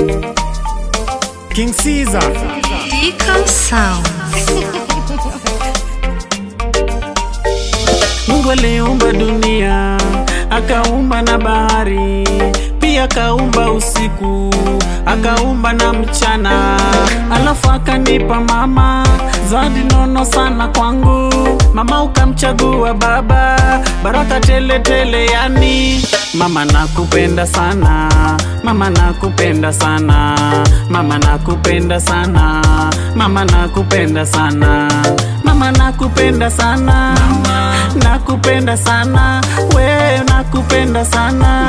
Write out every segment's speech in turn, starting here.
King Caesar. Deacon Sound. Mungu aliumba dunia, akaumba na bahari, pia akaumba usiku, akaumba na mchana, alafu akanipa mama zawadi nono sana kwangu. Mama ukamchagua baba, baraka tele tele, yani mama nakupenda sana, mama nakupenda sana, mama nakupenda sana, mama nakupenda sana, mama nakupenda sana, nakupenda sana, we nakupenda sana,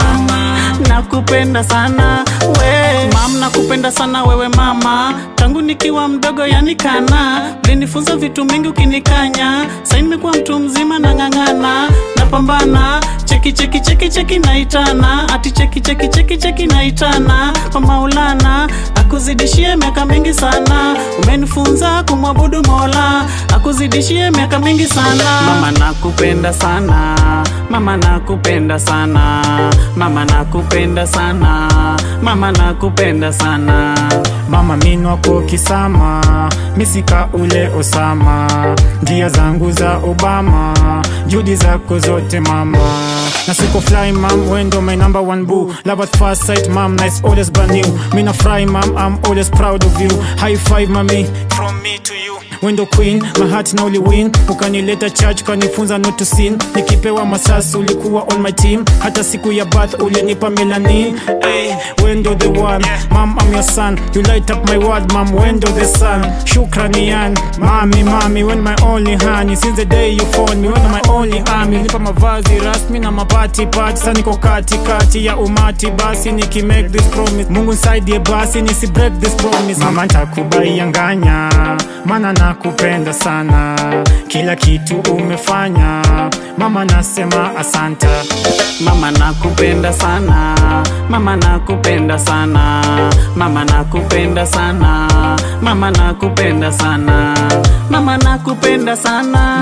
nakupenda sana, we mam, nakupenda sana wewe mama, tangu nikiwa mdogo yani kana ulinifunza vitu mingi ukinikanya, sasa nimekuwa mtu mzima nang'ang'ana, napambana cheki cheki cheki cheki naitana ati cheki cheki cheki cheki naitana kwa Maulana akuzidishie miaka mingi sana, umenifunza kumwabudu Mola akuzidishie miaka mingi sana. Mama nakupenda sana, mama nakupenda sana, mama nakupenda sana, mama nakupenda sana. Mama minwako kisama, misika ule Osama, njia zangu za Obama, juhudi zako zote mama. Na siko fly mam, wendo my number one boo. Love at first sight mam, nice always brand new. Mina fry mam, I'm always proud of you. High five mami, from me to you. Wendo queen, my heart now win. Ukanileta church, kanifunza not to sin. Nikipewa masasi ulikuwa on my team. Hata siku ya birth ulinipa melanin. Hey, wendo the one, mam I'm your son. You light up my world, mam. Wendo the sun. Shukrani yan, mami mami, when my only honey. Since the day you phone me, when my only army. Nipa mavazi rasmi na mapati pati. Sasa niko kati kati ya umati, basi niki make this promise. Mungu nisaidie basi nisi break this promise. Mama ntakubaianganya, maana nakupenda sana. Kila kitu umefanya, mama nasema asanta. Mama nakupenda sana, mama nakupenda sana, mama nakupenda sana, mama nakupenda sana, mama nakupenda sana,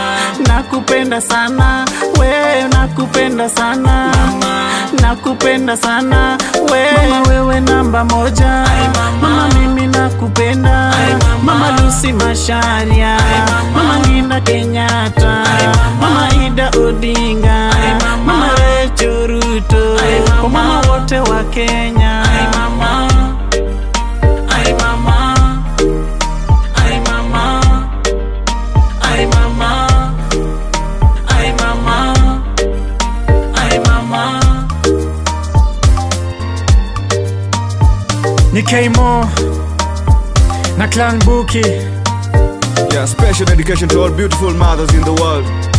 nakupenda sana, we nakupenda sana, nakupenda sana, we mama wewe namba moja, mama mimi nakupenda, mama Lucy Masharia, mama Linda Kenyatta, mama Ida Odinga, mama Rachel Ruto, kwa mama wote wa Kenya. Ay mama, ay mama, ay mama, ay mama, ay mama, ay mama. Ni K-Mo na Clan Buki. Yeah, special dedication to all beautiful mothers in the world.